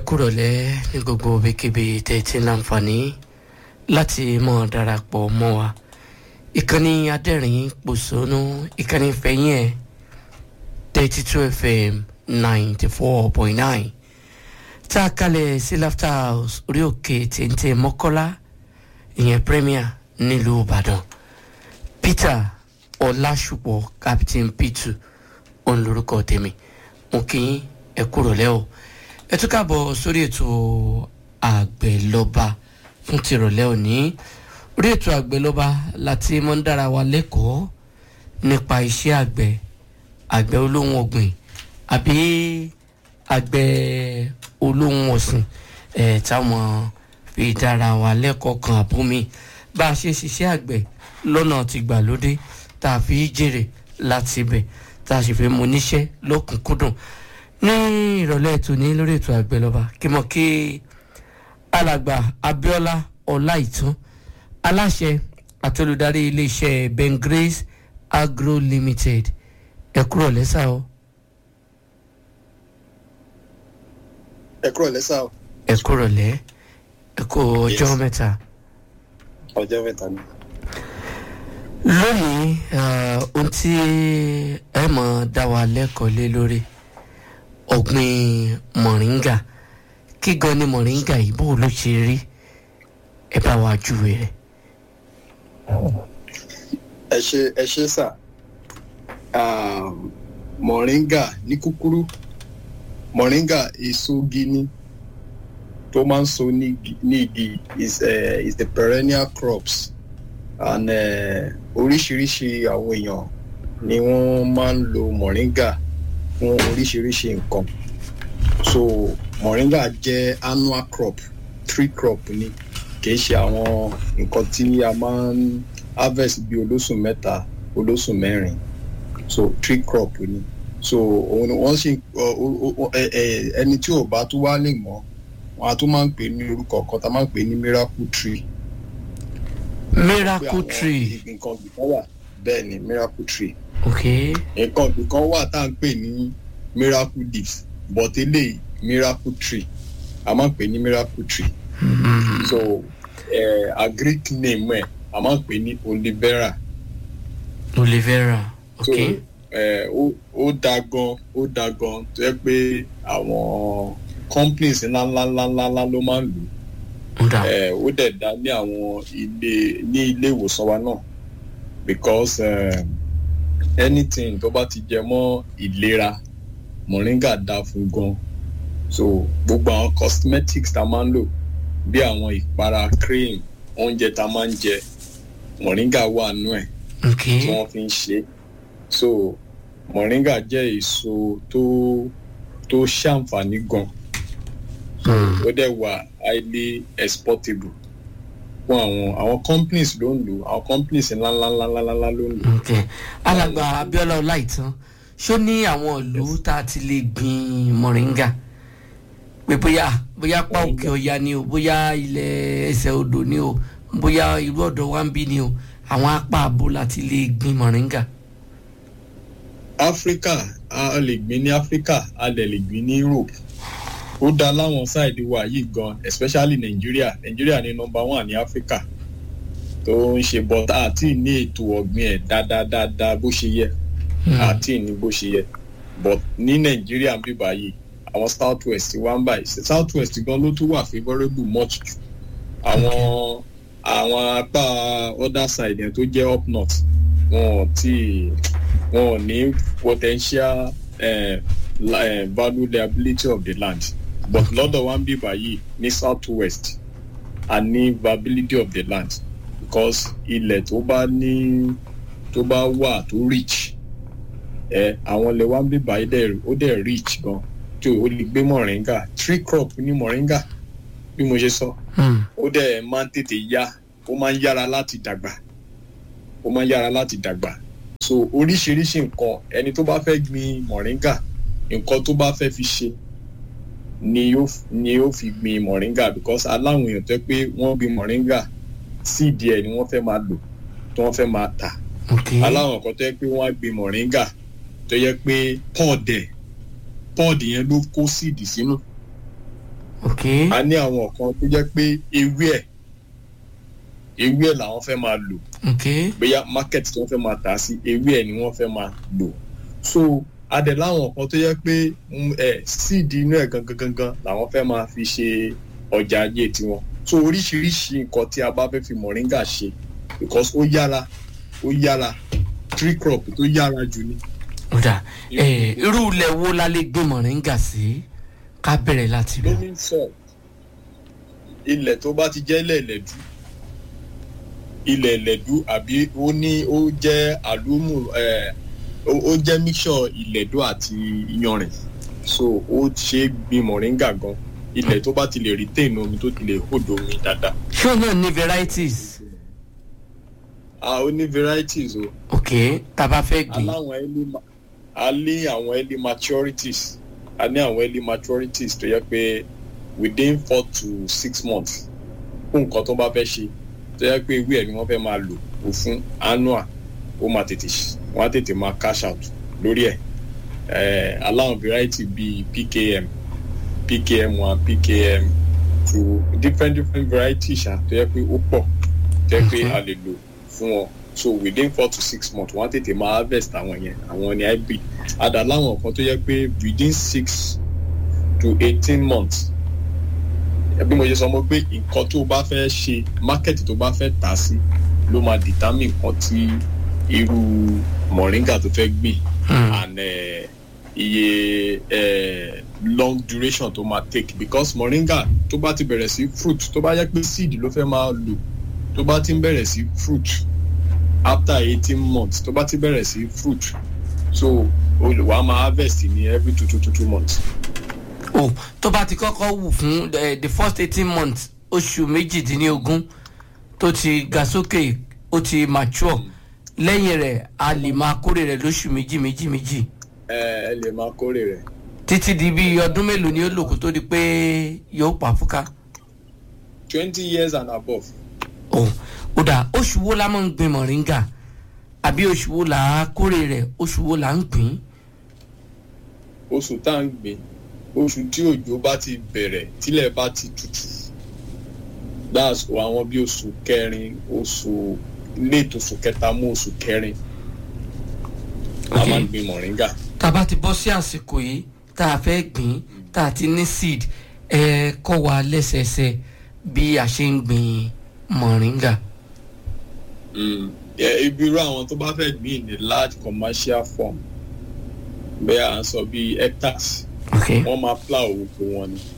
kúrọ̀lẹ́ ní gbogbo ibikíbi tẹ́ ti láǹfààní láti mọ̀ darapọ̀ mọ́ wa ìkànnì adẹ́rìn pòṣónú ìkànnì fẹ̀yìn ẹ̀ thirty two fm ninety four point nine tá a kalẹ̀ sí laughter house orí òkè téńté mọ́kọ́lá ìyẹn premier nílùú ìbàdàn peter ọlásùpọ̀ captain p2 òun lorúkọ tèmi mo kí yín ẹ kúrọ̀lẹ́ o ẹ tún káàbọ̀ sórí ètò àgbẹ̀lọba fún tìrọ̀lẹ́ òní orí ètò àgbẹ̀lọba láti mọ́ ń dára wa lẹ́kọ̀ọ́ nípa iṣẹ́ àgbẹ̀ àgbẹ̀ olóhùn ọ̀gbìn àbí àgbẹ̀ olóhùn ọ̀sìn ẹ̀ táwọn fi dára wa lẹ́kọ̀ọ́ kan àbómi bá a ṣe ṣiṣẹ́ àgbẹ̀ lọ́nà tìgbàlódé tá a fi jèrè láti ibẹ̀ tá a sì fi mú níṣẹ́ lọ́kùnkúndùn ní ìrọ̀lẹ́ ètò ní lórí ètò àgbẹ̀lọba kí mọ̀ kí alàgbà abiola ọláìtàn aláṣẹ àti olùdarí iléeṣẹ́ ben grace agro limited ẹ kúrò lẹ́sà o. ẹ kúrò lẹ́sà o. ẹ kúrò lẹ́ ẹ kó ọjọ́ Yes. mẹ́ta. ọjọ́ mẹ́ta ni. lónìí eh, ohun tí ẹ mọ̀ dá wa lẹ́kọ̀ọ́ lé lórí ọ̀gbìn mọ̀ríngà kí gan ni mọ̀ríngà yìí bó ló ṣe rí ẹ bá wa júwe rẹ̀. ẹ ṣe ẹ ṣe sà mọ̀ríngà ní kúkúrú mọ̀ríngà èso gini tó máa ń so ní igi- ní igi is uh, is the perennial crops and eh, oríṣiríṣi àwọn èèyàn ni wọ́n máa ń lo mọ̀ríngà fún oríṣiríṣi nǹkan so mọ̀ríngà jẹ́ annual crop tree crop ni kì í ṣe àwọn nǹkan tí a máa ń harvest bí olóṣù mẹ́ta olóṣù mẹ́rin so tree crop ni so òun ni wọ́n sì ọ- ọ- ọ- ẹ- ẹ- ẹni tí ò bá tún wá lè mọ̀ wọn a tún máa ń pè ní orúkọ kan tá a máa ń pè ní miracle tree pé miracle àwọn tree nǹkan ọ̀gbìn kan wà bẹ́ẹ̀ ni miracle tree ok nǹkan ọ̀gbìn kan wà tá à ń pè ní miracle leaves but eléyìí miracle tree a máa ń pè ní miracle tree mm. so eh, a greek name ẹ̀ a máa ń pè ní olivera olivera so ok eh, ó ó da gan ó da gan tó yẹ pé àwọn companies ńláńláńláńlá ló máa ń lò ó ń dà eh, ó dẹ̀ dá ní àwọn ilé ní ilé ìwòsàn wa náà because um, anything tó bá ti jẹ mọ́ ìlera moringa dá fún gan so gbogbo àwọn cosmetics tá a máa ń lò bí àwọn ìpara cream oúnjẹ tá a máa ń jẹ moringa wà nú ẹ̀ ok tí wọ́n fi ń ṣe é so moringa jẹ́ èso tó tó ṣàǹfààní gan Mm. ó dẹ̀ wà highly exportable fún àwọn àwọn companies ló ń lò àwọn companies ńláńláńláńlá ló ń lò. ok alàgbà abiola ọláìtàn ṣó ní àwọn ìlú tá a ti lè gbin mọ̀ríngà pé bóyá bóyá pa òkè ọ̀ya ni o bóyá ilẹ̀ ẹsẹ̀ odò ni o bóyá irú ọ̀dọ̀ wa ń bí ni o àwọn apá àbò láti lè gbin mọ̀ríngà. africa a lè gbin ní africa a dẹ̀ lè gbin ní europe ó dá láwọn sáìdì wa yìí gan especially nigeria nigeria ní number one ní africa tó ń ṣe but àti ní ètò ọ̀gbìn ẹ̀ dáadáa bó ṣe yẹ Mm. àti ní bó ṣe yẹ but ní nàìjíríà ń bí báyìí àwọn south west wá ń báyìí south west gan ló tún wà favourable much jù àwọn àwọn apá other side yẹn tó jẹ́ up north wọn ò tí wọn ò ní potential eh, la- eh, valuability of the land but lọ́dọ̀ wa ń bí báyìí ní south west a ní viability of the land because ilẹ̀ tó bá ní tó bá wà tó rich ẹ àwọn ilẹ̀ wa ń bí báyìí dẹ̀ ó dẹ̀ rich gan tí o lè gbé mọ̀ríngà tree crop ní mọ̀ríngà bí mo ṣe sọ Mm. ó dẹ̀ máa ń tètè yá ó máa ń yára láti dàgbà ó máa ń yára láti dàgbà so oríṣiríṣi nǹkan ẹni tó bá fẹ́ gbin mọ̀ríngà nǹkan tó bá fẹ́ fi ṣe ni yóò ni yóò fi gbin mọ̀ríngà because aláwọn èèyàn tó yẹ pé wọ́n gbin mọ̀ríngà síìdì ẹ̀ ni wọ́n fẹ́ máa lò tí wọ́n fẹ́ máa tà ok aláwọn kan tó yẹ pé wọ́n á gbin mọ̀ríngà tó yẹ pé pọ́ọ̀dẹ̀ pọ́ọ̀dì yẹn ló kó síìdì sínú ok a ní àwọn kan tó jẹ́ pé ewé ẹ̀ ewé ẹ̀ làwọn fẹ́ máa lò ok bóyá market tí wọ́n fẹ́ máa tà á sí ewé ẹ̀ ni wọ́n fẹ́ máa lò so adẹ̀ láwọn kan tó yẹ pé mm, ẹ̀ seed inú ẹ̀ gangan gangan làwọn fẹ́ máa fi ṣe ọjà ajé tiwọn so oríṣiríṣi nǹkan tí a bá fẹ́ fi moringa ṣe because ó yára ó yára tree crop tó yára jù ni. ó dà ẹ irú ilẹ̀ wo la lè gbé mọ̀ríngà sí ká bẹ̀rẹ̀ láti lọ. loamy soil ilẹ̀ tó bá ti jẹ́ ilẹ̀ ẹ̀lẹ́dú ilẹ̀ ẹ̀lẹ́dú àbí ó ní ó jẹ́ àlùmù ẹ̀ ó ó jẹ́ mixture ìlẹ̀dú àti iyanrìn so ó ṣe é gbin moringa gan ilẹ̀ tó bá ti lè retain omi tó ti lè hold omi dáadáa ṣé òun náà ní varieties a ó ní varieties o ok tá a bá fẹ́ gbìn aláwọn early ma- a ní àwọn early maturities a ní àwọn early maturities tó yẹ pé within four to six months fún nǹkan tó bá fẹ́ ṣe tó yẹ pé ewé ẹ̀ ni wọ́n fẹ́ máa lò ó fún annual ó máa tètè ṣ- wọ́n á tètè máa cash out lórí ẹ̀ Eh, aláwọn variety bíi pkm pkm one pkm two different different varieties ṣá tó yẹ pé ó pọ̀ tó yẹ pé Mhm. a lè lò fún wọn so within four to six months wọ́n á tètè máa harvest àwọn yẹn àwọn ní hybrid àdá láwọn kan tó yẹ pé within six to eighteen months bí mo ṣe sọ mo pé nǹkan tó bá fẹ́ ṣe market tó bá fẹ́ tà sí ló máa determine nǹkan tí irú moringa tó fẹ́ gbìn Hmm. and uh, iye uh, long duration tó máa take because moringa tó bá ti bẹ̀rẹ̀ sí fruit tó bá yẹ pé seed ló fẹ́ máa lò tó bá ti ń bẹ̀rẹ̀ sí fruit after eighteen months tó bá ti bẹ̀rẹ̀ sí fruit so olùwà máa harvest ní every two two two two months. o tó bá ti kọ́kọ́ wù fún eh, the first eighteen months oṣù méjìdínlógún tó ti ga sókè ó ti mature lẹ́yìn rẹ̀ a lè máa kórè rẹ̀ lóṣù méjì méjì méjì ẹ ẹ lè máa kórè rẹ̀ títí di bí ọdún mélòó ni ó lò kó tó di pé yóò pa fúká. twenty years and above. o ó dà oṣù wo la máa ń gbin mọ̀ríngà àbí oṣù wo là á kórè rẹ̀ oṣù wo là ń gbìn. oṣù tá à ń gbìn oṣù tí òjò bá ti bẹ̀rẹ̀ tílẹ̀ bá ti tutù that's àwọn bí oṣù kẹrin oṣù late oṣù kẹta mú oṣù kẹrin la Ok. máa ń gbin moringa. tá a bá ti bọ́ sí àsìkò yìí tá a fẹ́ gbìn tá a ti ní seed ẹ kọ́ wa lẹ́sẹẹsẹ bí a ṣe ń gbin mọ̀ríngà. Mm. Yeah, ibi irú àwọn tó bá fẹ́ gbìn ní large commercial farm bẹ́ẹ̀ à ń sọ bíi hectares ok wọ́n máa plow oko wọn ni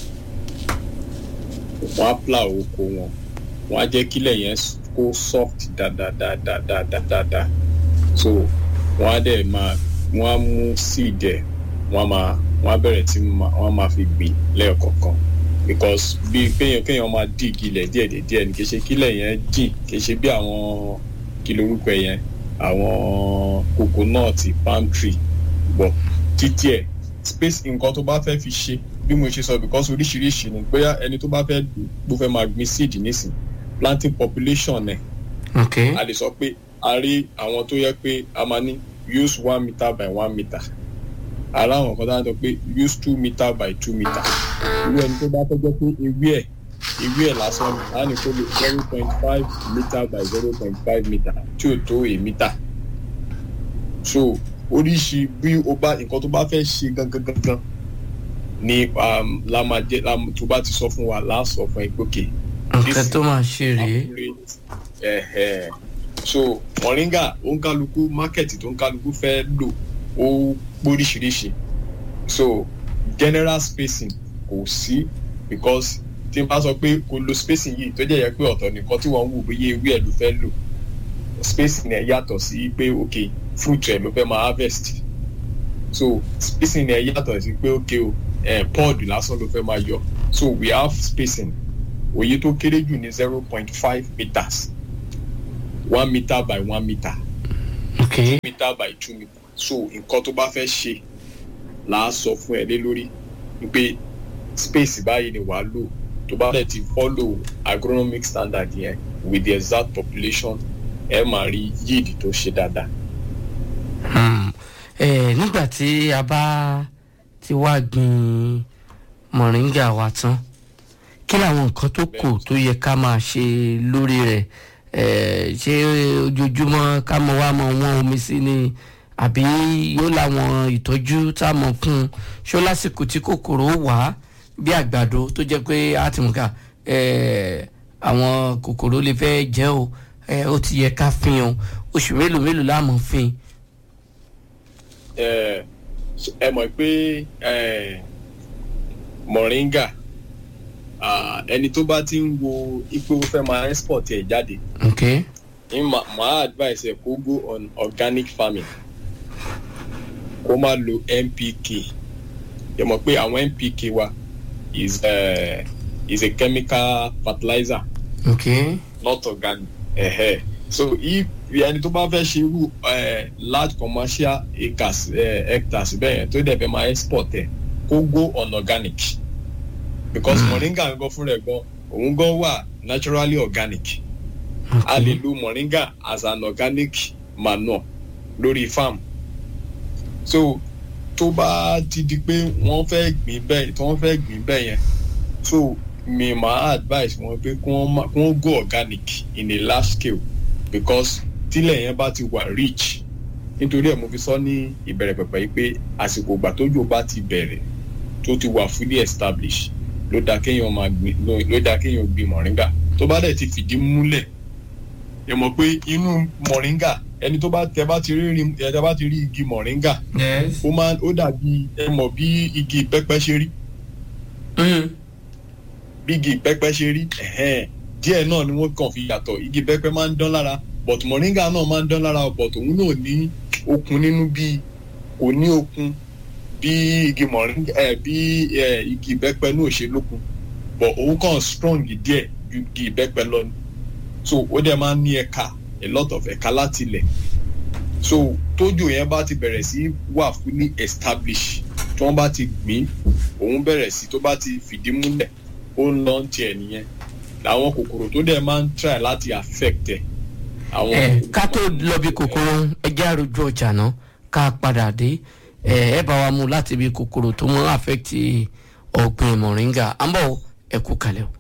wọ́n á plow oko wọn wọ́n á jẹ́ kílẹ̀ yẹn s- kó soft dáadáadáadáadáa so wọ́n á dẹ̀ máa wọ́n á mú seed ẹ̀ wọ́n á máa wọ́n á bẹ̀rẹ̀ tí ma- wọ́n á máa fi gbìn lẹ́ẹ̀kọ̀ọ̀kan because bí kéèyàn kéèyàn máa dig ilẹ̀ díẹ̀díẹ̀ ni kì í ṣe kílẹ̀ yẹn jìn kì í ṣe bí àwọn kí lorúkọ yẹn àwọn coconut palm tree bọ̀ títí ẹ̀ space nǹkan tó bá fẹ́ fi ṣe bí mo ṣe sọ because oríṣiríṣi ni bóyá ẹni tó bá fẹ́ bó fẹ́ máa gbin seed nísìn planting population ẹ̀ ok a lè sọ pé a rí àwọn tó yẹ pé a máa ní use one meter by one meter ara àwọn kan tó ń sọ pé use two meter by two meter irú ẹni tó bá fẹ́ jẹ́ pé ewé ẹ̀ ewé ẹ̀ lásán ni a ní kó lè zero point five meter by zero point five meter tí ò tó a meter so oríṣi bí o bá nǹkan tó bá fẹ́ ṣe gangan gangan ni um, la máa jẹ́ la tó bá ti sọ fún wa la sọ fún ẹ pé okay nǹkan tó máa ṣe rèé ẹ̀hẹ̀. so moringa ó ń kálukú market tó ń kálukú fẹ́ lò ó póríṣiríṣi so general spacing kò sí because tí n bá sọ pé kò lo spacing yìí tó jẹ́ yẹ pé ọ̀tọ̀ nìkan tí wọ́n ń wò bóyá ewé ẹ̀ ló fẹ́ lò spacing ẹ̀ yàtọ̀ sí pé ok fruit ẹ̀ ló fẹ́ máa harvest so spacing ẹ̀ yàtọ̀ sí pé ok o eh, pod lásán ló fẹ́ máa yọ so we have spacing òye tó kéré jù ní zero point five meters one meter by one meter ok meter by two meter so nǹkan tó bá fẹ́ ṣe là á sọ fún ẹ lé lórí pé space báyìí ni wàá lò tó bá dẹ̀ ti follow agronomic standard yẹn with the exact population ẹ máa rí yield tó ṣe dáadáa. Hmm. Eh, nígbà tí a bá ti wá gbin mọ̀ríngà mọ̀ríngà wa tán kí làwọn nǹkan tó kù tó yẹ ká máa ṣe lórí rẹ̀ Eh, ṣé ojoojúmọ́ ká mọ wá mọ wọn omi sí ni àbí yóò láwọn ìtọ́jú tá a mọ̀ fún un ṣó lásìkò tí kòkòrò wà bí àgbàdo tó jẹ́ pé a ti mú ká eh, àwọn kòkòrò lè fẹ́ jẹ́ o eh, ó ti yẹ ká fin o oṣù mélòó mélòó láàmú fin. ẹ ẹ mọ̀ pé ẹ, mọ̀ríngà ah, ẹni tó bá ti ń wo ipò fẹ́ máa export ẹ̀ jáde ok ní ma máa advice ẹ kó go on organic farming kó má lo npk ẹ mọ̀ pé àwọn npk wa is uh, is a chemical fertilizer ok not organic uh, so if ẹni tó bá fẹ́ ṣe irú uh, large commercial acres uh, hectares bẹ́ẹ̀ yẹn tó dẹ̀ fẹ́ máa export ẹ̀ kó go on organic because Mm. moringa gan fúnra ẹ̀ gan òun gan wà naturally organic a lè lo moringa as an organic manure lórí farm so tó bá ti di pé wọ́n fẹ́ gbìn bẹ́ẹ̀ tí wọ́n fẹ́ gbìn bẹ́ẹ̀ yẹn so mi máa advice wọn pé kí wọ́n má- kí wọ́n go organic in a large scale because tílẹ̀ yẹn bá ti wà rich nítorí ẹ̀ mo fi sọ ní ìbẹ̀rẹ̀ pẹ̀pẹ̀ yìí pé àsìkò ìgbà tójò bá ti bẹ̀rẹ̀ tó ti wà fully established ló dáa kéèyàn máa gbìn ló ló dáa kéèyàn gbìn mọ̀ríngà tó bá dẹ̀ ti fìdí múlẹ̀ ẹ mọ̀ pé inú mọ̀ríngà ẹni tó bá tẹ bá ti rí rí- ẹ tẹ bá ti rí igi mọ̀ríngà yes. ó máa ó dàbí ẹ mọ̀ bí igi ìpẹ́pẹ́ ṣe rí Mm. bí igi ìpẹ́pẹ́ ṣe rí ẹ̀hẹ́n, díẹ̀ náà ni wọ́n kàn fi yàtọ̀ igi ìpẹ́pẹ́ máa ń dán lára but mọ̀ríngà náà máa ń dán lára but òun náà ní okun nínú bí kò ní okun bí igi mọ̀ríngà ẹ̀ bí ẹ̀ igi ìbẹ́pẹ́ náà ṣe lókun but òun kàn strong díẹ̀ ju igi ìbẹ́pẹ́ lọ ni so ó dẹ̀ máa ń ní ẹ̀ka a lot of ẹ̀ka láti ilẹ̀ so tójò yẹn bá ti bẹ̀rẹ̀ sí wà fully established tí wọ́n bá ti gbìn òun bẹ̀rẹ̀ sí tó bá ti fìdí múlẹ̀ ó ń lọ tiẹ̀ nìyẹn làwọn kòkòrò tó dẹ̀ máa ń try láti affect ẹ̀ àwọn ẹ ká tó lọ bí kòkòrò ẹjẹ àròjù ọjà náà ká padà dé ẹ ẹ bá wa mú láti bí kòkòrò tó mọ àfẹ́tì ọ̀gbìn mọ̀ríngà à ń bọ̀ ẹ kú kalẹ̀ o.